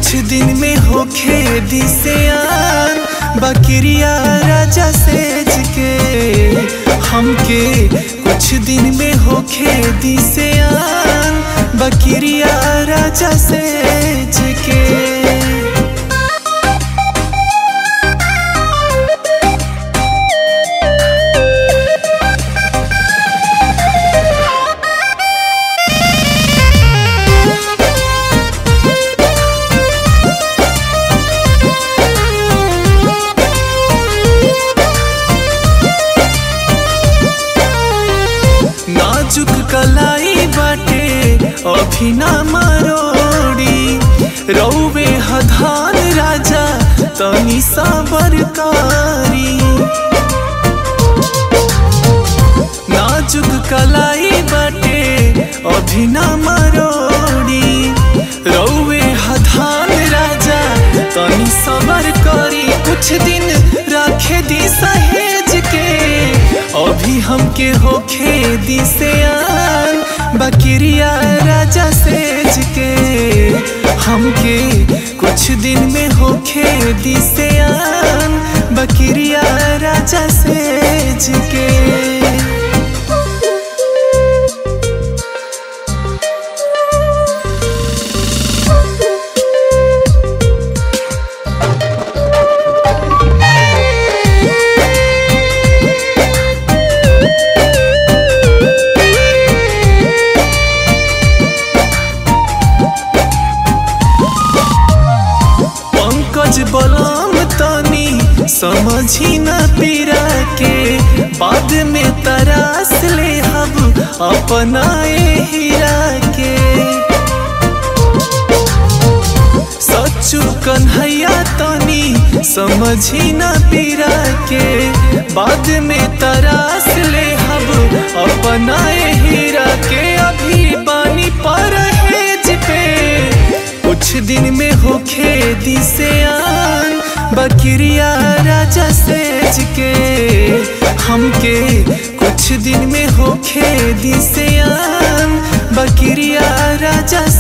कुछ दिन में होखे दिसियान बकरिया राजा सेज के हमके कुछ दिन में होखे दिसियान बकरिया राजा सेज के नाजुक कलाई बाटे अभी ना मरोड़ी रौवे हधान राजा तनी साबरकारी नाजुक कलाई बाटे अभी ना मरोड़ी रौवे हधान राजा तनी सबर करी कुछ दिन रखे दी सहेज के अभी हमके होखे दिसियान बकरिया राजा सेज के हमके कुछ दिन में होखे दिसियान बकरिया राजा सेज के पंकज बलम तनी समझी न पीरा के बाद में तरास ले हम अपनाए हीरा के सच्चू कन्हैया तनी समझी न पीरा के बाद में तरास ले हम अपनाए हीरा के अभी पानी पर हेज पे कुछ दिन में होखे दिसियान बकरिया राजा सेज के हमके कुछ दिन में होखे दिसियान बकरिया राजा